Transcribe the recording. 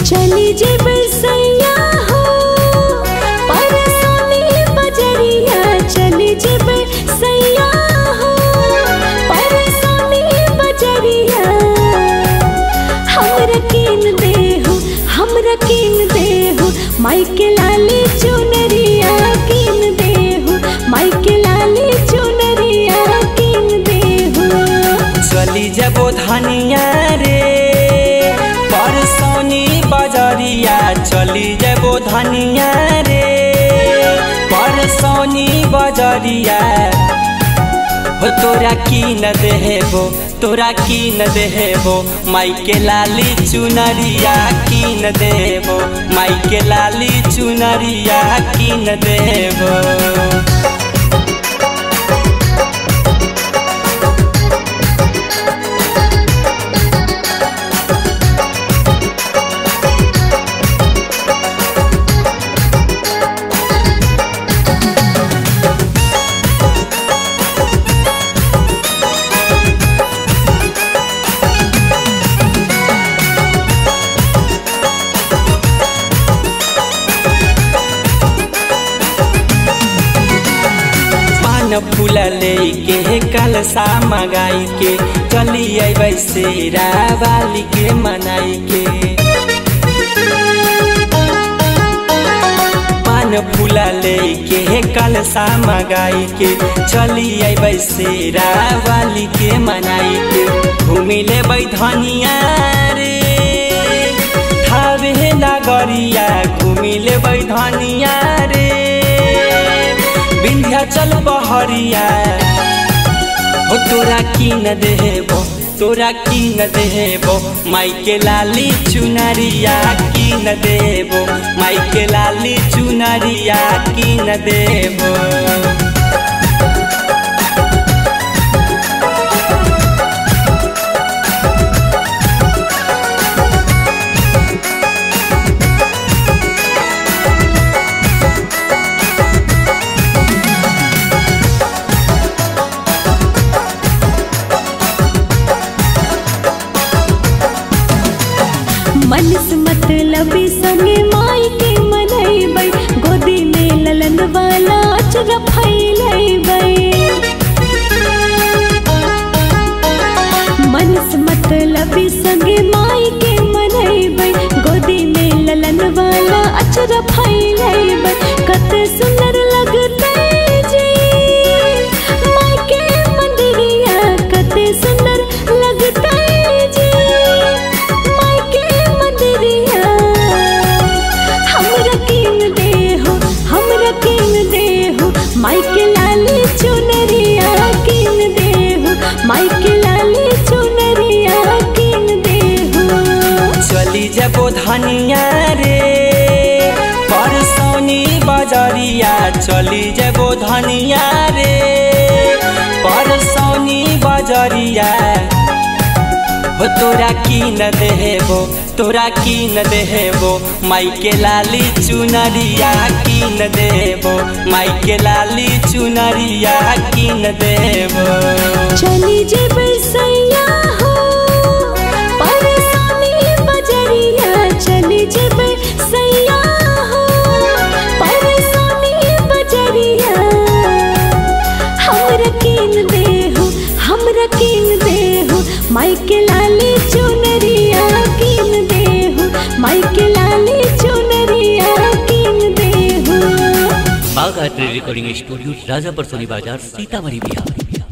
चली जेब सैया हो परसोनी बजरिया चली जेब सैया हो परसोनी बजरिया हमरा कीन देहो हमरा कीन देहो माइके लाली चुनरिया कीन देहो माइके लाली चुनरिया कीन देहो चली जबो धनिया रे परसौनी बजरिया चली जबो धनिया रे परसौनी बजरिया हो तोरा की न देहेबो तोरा की न देहेबो माई के लाली चुनरिया की न देबो माई के लाली चुनरिया की न देबो पान फूल लेके कलसा मगाई के चली अबै शेरा वाली के मनाई के पान फूल लेके कलसा मगाई के चली अबै शेरा वाली के मनाई के घूमी लेबै धनिया रे थावे नगरिया घूमी लेबै धनिया रे विंध्याचल बहरिया हो तोरा की न देबो तोरा की न देबो माई के लाली चुनरिया की न देबो माई के लाली चुनरिया की न देबो मनस मतलबी संगे माई के मनैबै गोदी में ललन वाला अचर फैलैबै मनस मतलबी संगे माई के मनैबै गोदी में ललन वाला अचर फैलैबै कत सुंदर लगतै जी माई के मंदिरिया कत सुंदर लगतै जी माई के मंदिरिया हमरा कीन देहो हमरा कीन देहो माई के लाली चुनरिया कीन देहो माई के लाली चुनरिया कीन देहो चली जबो धनिया रे परसौनी बजरिया चली जबो धनिया रे परसौनी बजरिया हो तोरा की न देबो तोरा की न देबो माई के लाली चुनरिया की न देबो माई के लाली चुनरिया की न देबो चली जेब सैया हो परसोनी बजरिया चली जेब सैया हो परसोनी बजरिया हमरा कीन देहो हमरा कीन देहो माई के लाली चुनरिया कीन देहो माई के लाली चुनरिया कीन देहो बाघ आर्ट रिकॉर्डिंग स्टूडियो राजापर सोनी बाजार सीतामढ़ी बिहार